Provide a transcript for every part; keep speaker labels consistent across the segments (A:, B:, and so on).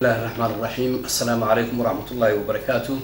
A: bismillahi raxmaan raxiim assalaamu calaykum waraxmat ullaahi wabarakaatu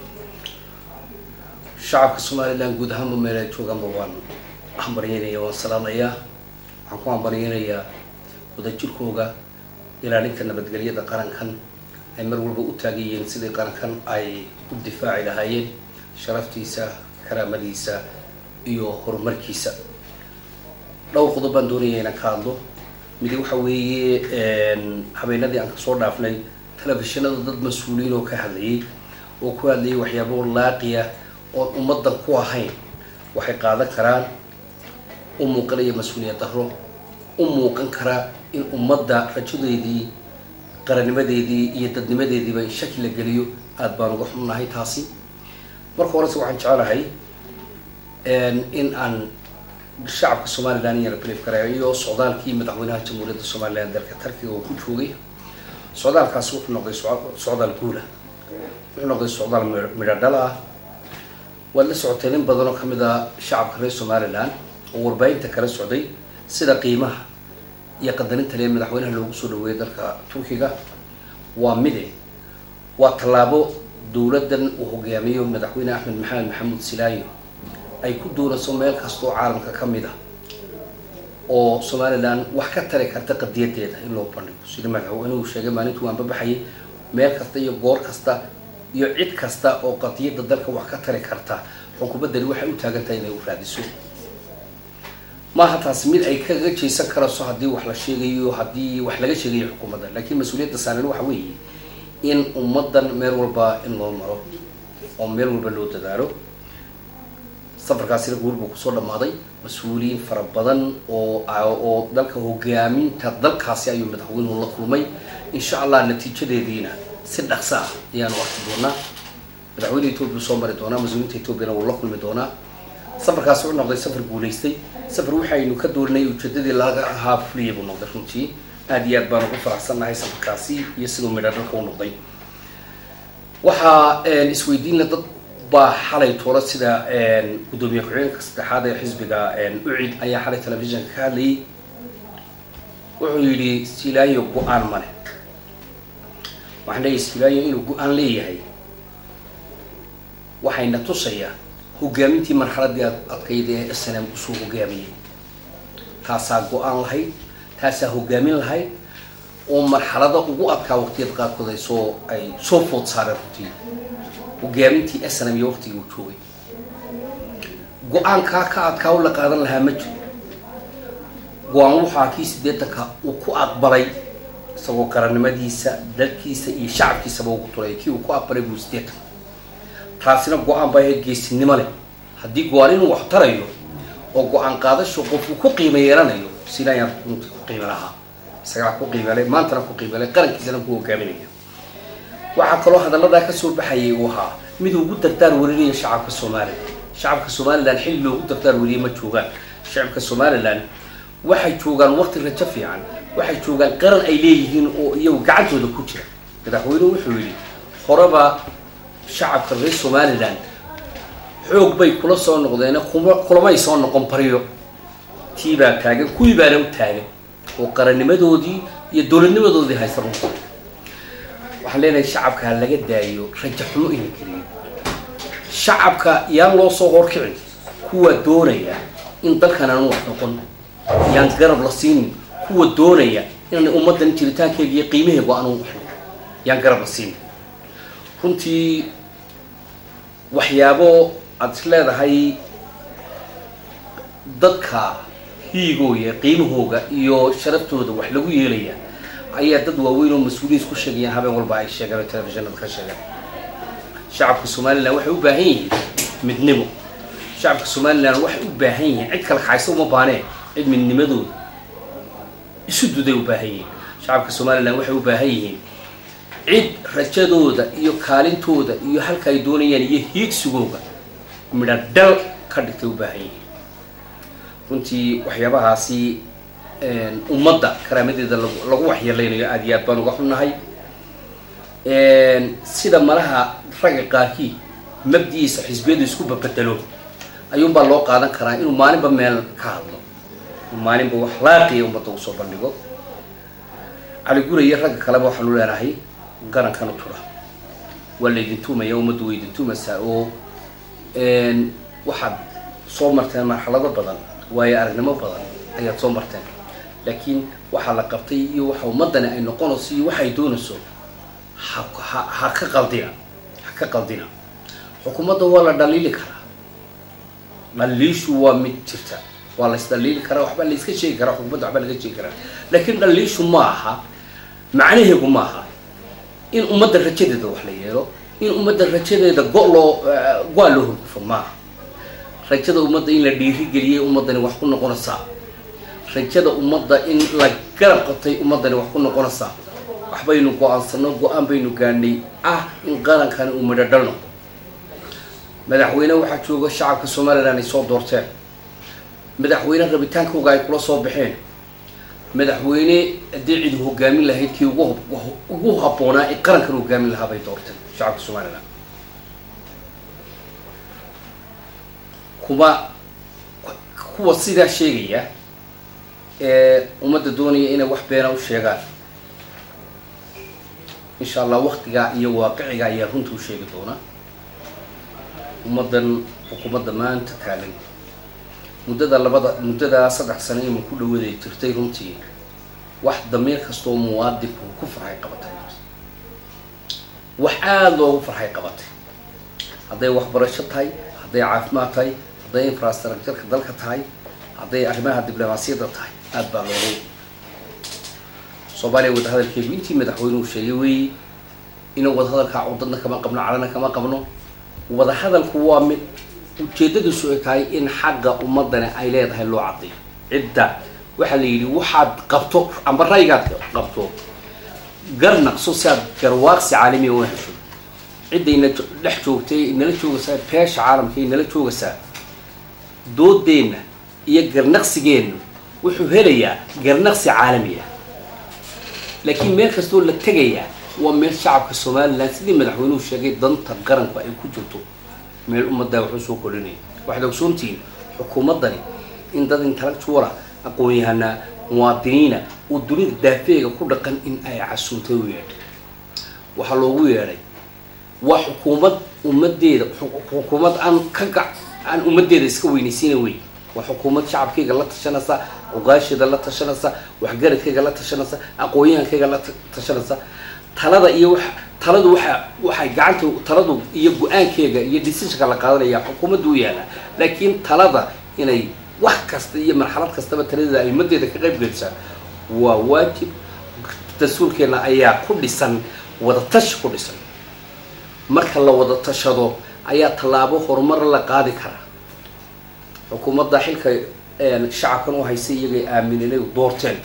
A: shacabka somalilan guud ahaanba meel ay joogaanba waan hambaryeynaya waan salaamayaa waxaan ku hambaryeynayaa wadajirkooga ilaalinta nabadgelyada qarankan ay mar walba u taagan yihiin sidii qarankan ay u difaaci lahaayeen sharaftiisa karaamadiisa iyo horumarkiisa dhowr qodob baan doonaya inaan ka hadlo midi waxa weeye habeenadii aan kasoo dhaafnay telefishinada dad mas-uuliyiin oo ka hadlayay oo ku hadlayay waxyaabo laaqiya oon ummaddan ku ahayn waxay qaadan karaan u muuqanaya mas-uuliyad daro u muuqan karaa in ummadda rajadeedii qarannimadeedii iyo dadnimadeediiba in shaki la geliyo aada baan uga xunnahay taasi marka horese waxaan jecelahay in aan shacabka somalilan yara brief gareeyo socdaalkii madaxweynaha jamhuuriyadda somalilan dalka tarkiga oo ku joogay socdaalkaasi wuxuu noqday socdaal guula wuxuu noqday socdaal midho dhal ah waad la socotay nin badan oo kamid a shacabka reer somalilan oo warbaahinta kala socday sida qiimaha iyo qadarinta lee madaxweynaha loogu soo dhaweeyay dalka turkiga waa mide waa tallaabo dowladdan uu hogaamiyo madaxweyne axmed maxamed maxamuud silaayo ay ku doonayso meel kastoo caalamka ka mid ah oo somalilan wax ka tari karta qadiyadeeda in loo bandhigo sida madaxweynuhu sheegay maalintu waan babaxayay meel kasta iyo goor kasta iyo cid kasta oo qadiyadda dalka wax ka tari karta xukuumaddani waxay u taagan tahay inay u raadiso maaha taasi mid ay kaga jeysan karayso haddii wax la sheegayo haddii wax laga sheegayo xukuumadda laakiin mas-uuliyadda saaran waxa weeye in ummaddan meel walba in loo maro oo meel walba loo dadaalo safarkaasina guul buu kusoo dhammaaday mas-uuliyiin fara badan oo oo dalka hogaaminta dalkaasi ayuu madaxweynuhu la kulmay insha allah natiijadeediina si dhaqso ah ayaanu arki doonaa madaxweyne etoobiya soo mari doonaa mas-uuliyiinta etoobiyana wuu la kulmi doonaa safarkaasi wuxuu noqday safar guulaystay safar waxaynu ka doorinay ujeedadii laga ahaa fuliyay buu noqday runtii aada iyo aad baan ugu faraxsannahay safarkaasi iyo siduu midha dhalka u noqday waxaa isweydiinla dad baa xalay toora sida guddoomiye ku-xigeenka saddexaad ee xisbiga ucid ayaa xalay telefishinka ka hadlayay wuxuu yidhi silaayo go-aan male waxaan leeyahay silaayo inuu go-aan leeyahay waxayna tusayaa hogaamintii marxaladii adkayd ee s n m usoo hogaamiyay taasaa go-aan lahayd taasaa hogaamin lahayd oo marxalada ugu adkaa waqtiyada qaarkood ay soo ay soo food saareen runtii hogaamintii s n m iyo waqtigii uu joogay go-aankaa ka adkaa u la qaadan lahaa ma jiro go-aan waxaa kii sideetanka uu ku aqbalay isagoo qarannimadiisa dalkiisa iyo shacabkiisaba ugu tulay kii uu ku aqbalay buu sideetanka taasina go-aan baa ahayd geesinimo leh haddii go-aan inuu wax tarayo oo go-aan qaadasho qofku ku qiimo yeelanayo silaayaan runtii ku qiimo lahaa isagaa ku qiimelay maantana ku qiimelay qarankiisana ku hogaaminaya waxaa kaloo hadalladaa kasoo baxayay uu ahaa mid ugu dardaar warinaya shacabka somalilan shacabka somalilan xilli loogu dardaar wariyay ma joogaan shacabka somalilan waxay joogaan waqti rajo fiican waxay joogaan qaran ay leeyihiin oo iyagu gacantooda ku jira madaxweynuhu wuxuu yidhi horeba shacabka reer somalilan xoog bay kula soo noqdeen kuma kulamay soo noqon baryo tii baa taagan kuwii baana u taagan oo qarannimadoodii iyo dowladnimadoodii haysa runta waxaan leenahay shacabka ha laga daayo raja xumo ina geliyo shacabka yaan loo soo horkicin kuwa doonaya in dalkan aan wax noqon yaan garab la siinin kuwa doonaya inaan ummaddan jiritaankeega iyo qiimaheegu aanu wax noqon yaan garab la siinin runtii waxyaabo aada is leedahay dadka hiigooya qiimahooga iyo sharaftooda wax lagu yeelaya ayaa dad waaweyn oo mas-uuliyiin isku sheegayaan habeen walba ay sheegaan oo telefishinada ka sheegaan shacabka somalilan waxay u baahan yihiin midnimo shacabka somalilan waxay u baahan yihiin cid kale kaxaysa uma baaneen cid midnimadooda isu duday u baahan yihiin shacabka somalilan waxay u baahan yihiin cid rajadooda iyo kaalintooda iyo halka ay doonayaan iyo hiigsigooga midha dhal ka dhigtay u baahan yihiin runtii waxyaabahaasi ummadda karaamadeeda lagu waxyeeleynayo aada iyo aad baan uga xunnahay sida malaha ragga qaarkii mabdigiisa xisbiyadu isku babedelo ayuunbaa loo qaadan karaa inuu maalinba meel ka hadlo maalinba wax laaqiya ummadda usoo bandhigo cali gura iyo ragga kaleba waxaanu leenahay garankan u tura waa laydin tuumaya ummaddu way idin tuumaysaa oo waxaad soo marteen marxalado badan waayo aragnimo badan ayaad soo marteen laakiin waxaa la qabtay iyo waxa ummaddani ay noqonayso iyo waxay doonayso ha ha ha ka qaldina ha ka qaldina xukuumadda waa la dhaliili karaa dhaliishu waa mid jirta waa la isdhaliili karaa waxbaa la iska sheegi karaa xukuumadda waxbaa laga sheegi karaa laakiin dhaliishu ma aha macnaheegu ma aha in ummadda rajadeeda wax la yeelo in ummadda rajadeeda go loo go-a loo horgufo maaha rajada ummadda in la dhiirigeliyay ummaddani wax ku noqonaysaa rajada ummadda in la garab qabtay ummaddani wax ku noqonaysaa waxbaynu go-aansano go-aan baynu gaadhnay ah in qarankani uu midho dhal noqdo madaxweyne waxaa jooga shacabka somalilan ay soo doorteen madaxweyne rabitaankooga ay kula soo baxeen madaxweyne haddii cid hogaamin lahayd kii ugu ugu habboonaa ee qarankan hogaamin lahaa bay doorteen shacabka somalilan kuma kuwa sidaa sheegaya ee ummadda doonaya inay wax beena u sheegaan insha allah waktigaa iyo waaqiciga ayaa runta u sheegi doona ummaddan xukuumadda maanta taagan muddada labada muddadaa saddex sano iman ku dhawaday jirtay runtii wax damiir kastoo muwaadinku ku farxay qabatay wax aada loogu farxay qabatay hadday waxbarasho tahay hadday caafimaad tahay hadday infrastructureka dalka tahay hadday arrimaha diblomaasiyadda tahay aada baa loogu soomaaliya wadahadalkeegu intii madaxweynuhu sheegay weeye inuu wadahadalkaa cudadna kama qabno calana kama qabno wadahadalku waa mid ujeedadiisu ay tahay in xagga ummadani ay leedahay loo caddayo cidda waxaa la yidhi waxaad qabto amba raygaad qabto garnaqso si aad garwaaqsi caalamiya una hesho ciddayna dhex joogtay nala joogaysaa beesha caalamka nala joogaysaa doodeenna iyo garnaqsigeennu wuxuu helayaa garnaqsi caalamiya laakiin meel kastoo la tegayaa waa meel shacabka somalilan sidii madaxweynuhu sheegay danta qaranku ay ku jirto meel ummaddaa waxu soo korinaya waxaad ogsoontihiin xukuumaddani in dad intellectuala aqoon-yahanaa muwaadiniina oo dunida daafeega ku dhaqan in ay casuuntay u yeedhay waxaa loogu yeedhay waa xukuumad ummaddeeda xukuumad aan ka gac aan ummaddeeda iska weynaysiina wey waa xukuumad shacabkayga la tashanaysa ogaasheeda la tashanaysa waxgaradkayga la tashanaysa aqoon-yahankayga la tashanaysa talada iyo wa taladu waxa waxay gacanta taladu iyo go-aankeega iyo decisionka la qaadanaya xukuumadda u yaala laakiin talada inay wax kasta iyo marxalad kastaba taladeeda ay ummaddeeda ka qayb gelisaa waa waajib dastuurkeena ayaa ku dhisan wadatashi ku dhisan marka la wada tashado ayaa tallaabo horumar la qaadi karaa xukuumadda xilka shacabkan u haysay iyagay aamineen doorteen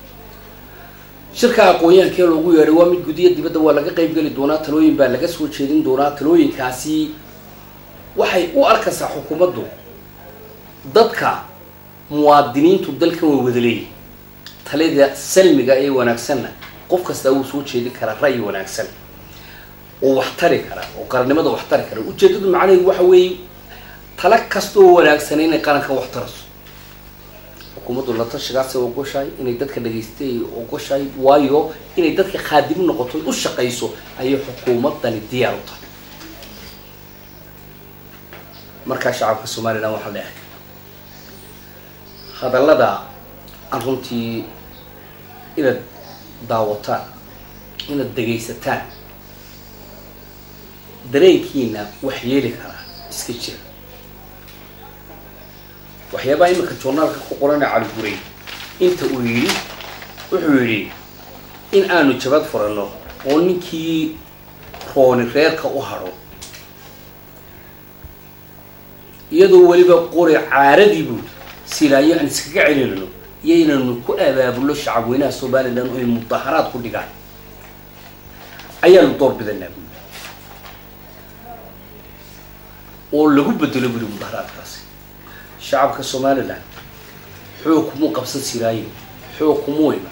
A: shirka aqoon-yahankee loogu yeedhay waa mid gudiya dibadda waa laga qayb geli doonaa talooyin baa laga soo jeedin doonaa talooyinkaasi waxay u arkaysaa xukuumaddu dadka muwaadiniintu dalkan way wada leeyihin talida salmiga ee wanaagsanna qof kastaa wuu soo jeedin karaa ra'yi wanaagsan oo wax tari kara oo qarannimada wax tari kara ujeeddadu macnaheedu waxa weeye tala kastaoo wanaagsan inay qaranka wax tarayso xukuumaddu la tashigaasay ogoshahay inay dadka dhagaystay ogoshahay waayo inay dadka khaadimu noqoto u shaqayso ayay xukuumaddani diyaar u tahay markaa shacabka somalilan waxaa leehay hadallada aan runtii inaad daawataan inaad dhegaysataan dareenkiina wax yeeli karaa iska jira waxyaabaha iminka journaalka ku qorana caliguray inta uu yidhi wuxuu yidhi in aanu jabad furanno oo ninkii rooni reerka u hadho iyadoo weliba qori caaradii buuri silaayo aan iskaga celinayno iyo inaynu ku abaabulno shacabweynaha somalilan oo ay mudaharaad ku dhigaan ayaanu door bidanaa buuri oo lagu bedelo buri mudaharaadkaasi shacabka somalilan xoog kumuu qabsan siraayin xoog kumuu iman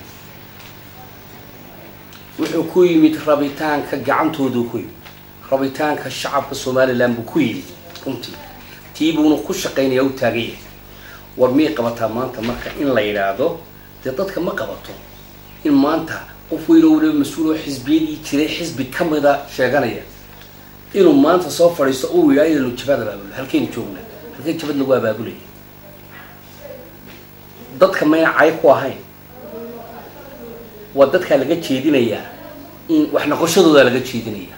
A: wuxuu ku yimid rabitaanka gacantoodu ku yimid rabitaanka shacabka somalilan buu ku yimid runtii tii buuna ku shaqaynaya u taagan yahay war miyay qabataa maanta marka in la yidhaahdo dee dadka ma qabato in maanta qof weyn oo waliba mas-uul oo xisbiyadii jiray xisbi kamida sheeganaya inuu maanta soo fadhiisto uu yidhaa inaynu jabad abaabulo halkaynu joognaa halkay jabad lagu abaabulaya dadka mayna cay ku ahayn waa dadkaa laga jeedinayaa in wax noqoshadooda laga jeedinaya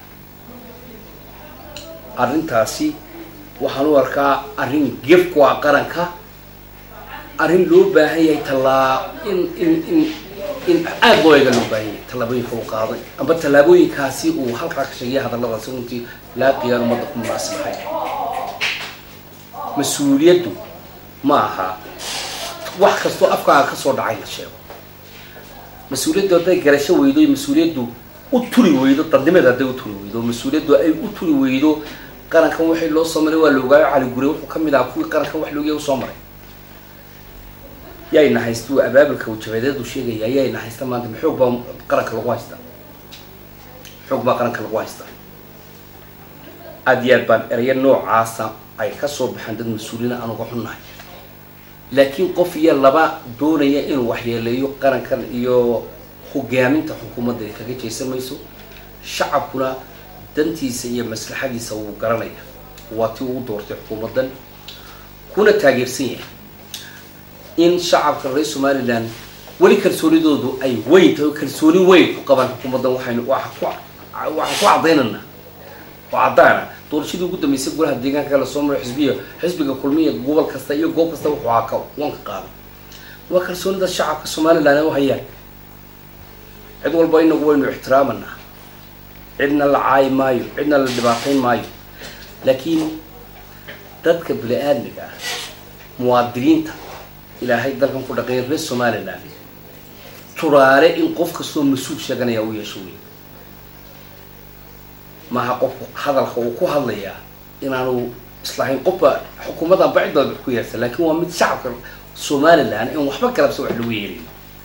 A: arrintaasi waxaan u arkaa arrin gef ku ah qaranka arrin loo baahan yahay tallaa in in in in aada loo eega loo baahan yahay tallaabooyinka uu qaaday amba tallaabooyinkaasi uu halkaa ka sheegaya hadalladaasi runtii laaqiyaan ummadda ku munaasibahay mas-uuliyaddu ma aha wax kastoo afkaaga kasoo dhacay la sheego mas-uuliyaddu hadday garasho weydo mas-uuliyaddu u turi weydo dadnimada hadday u turi weydo mas-uuliyaddu ay u turi weydo qarankan waxay loo soo maray waa la ogaayo cali gure wuxuu ka mid ahaa kuwii qarankan wax loogiya usoo maray yayna haysta uu abaabulka uu jabadeedu sheegaya yayna haysta maanta ma xoog baa qaranka lagu haystaa xoog baa qaranka lagu haystaa aada iyo aad baan erayo noocaasa ay kasoo baxaan dad mas-uuliina aan uga xunnahay laakiin qof iyo laba doonaya inuu waxyeeleeyo qarankan iyo hogaaminta xukuumadda ay kaga jeesan mayso shacabkuna dantiisa iyo maslaxadiisa wuu garanaya waa tii uu doortay xukuumaddan kuna taageersan yahay in shacabka reer somalilan weli kalsoonidoodu ay weyn tahay oo kalsooni weyn ku qabaan xukuumaddan waxaynu waxaan ku caddaynana oo caddaana doorashadii ugu dambeysay golaha deegaanka kala soo maray xisbiya xisbiga kulmiya gobol kasta iyo goob kasta wuxuu ahaa ka wanka qaaday waa kalsoonida shacabka somalilan u hayaan cid walba inagu waynu ixtiraamanaa cidna la caayi maayo cidna la dhibaatayn maayo laakiin dadka bini aadmiga ah muwaadiniinta ilaahay dalkan ku dhaqeeya reer somalilan turaale in qof kastoo mas-uul sheeganaya u yeesho wey maaha qofku hadalka uu ku hadlayaa inaanu islahayn qofba xukuumaddan bacidooda wax ku yeersan laakiin waa mid shacabka somalilan in waxba galabsa wax lagu yeelin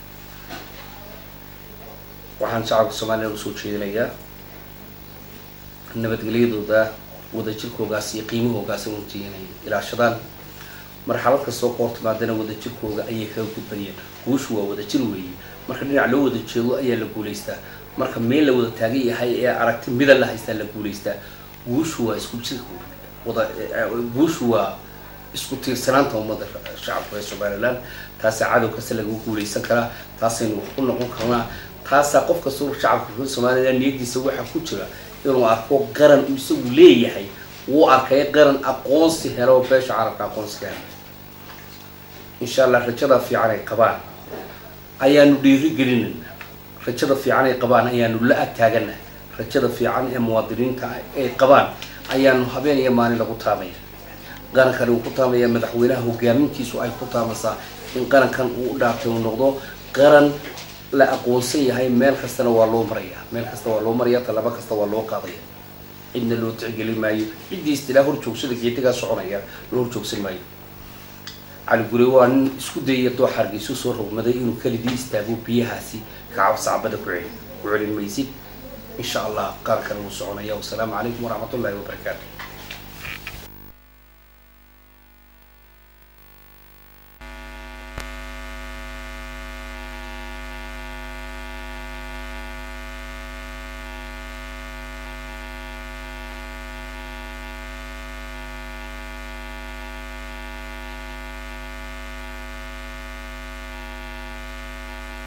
A: waxaan shacabka somalilan usoo jeedinayaa nabadgelyadooda wadajirkoogaas iyo qiimahoogaas runtii inay ilaashadaan marxalad kastoo ka hortimaadana wadajirkooga ayay kaga gudbayeen guushu waa wadajir weeye marka dhinac loo wada jeedo ayaa la guulaystaa marka meel la wada taagan yahay ee aragti mida la haystaa la guulaystaa guushu waa isku jir wada guushu waa isku tiirsanaanta ummadda shacabka reer somalilan taasaa cadow kasta lagu guulaysan karaa taasaynu wax ku noqon karnaa taasaa qof kastoo shacabka reer somalilan niyadiisa waxaa ku jira inuu arko qaran uu isagu leeyahay wuu arkay qaran aqoonsi helo beesha carabka aqoonsi ka helo insha allah rajada fiican ay qabaan ayaanu dhiiri gelinayna rajada fiican ay qabaan ayaanu la agtaagana rajada fiican ee muwaadiniinta ay qabaan ayaanu habeen iyo maalin lagu taamaya qarankani uu ku taamaya madaxweynaha hogaamintiisu ay ku taamaysaa in qarankan uu u dhaartay uu noqdo qaran la aqoonsan yahay meel kastana waa loo maraya meel kasta waa loo maraya tallaabo kasta waa loo qaadaya cidna loo tixgelin maayo ciddii istilaa hor joogsada geedigaa soconaya loo hor joogsan maayo cali gure waa nin isku dayaya doox hargeysu soo rogmaday inuu kelidii istaago biyahaasi kacab sacbada ku celi ku celin maysid insha allah qarankan wuu soconaya wasalaamu calaykum waraxmat ullahi wabarakaatu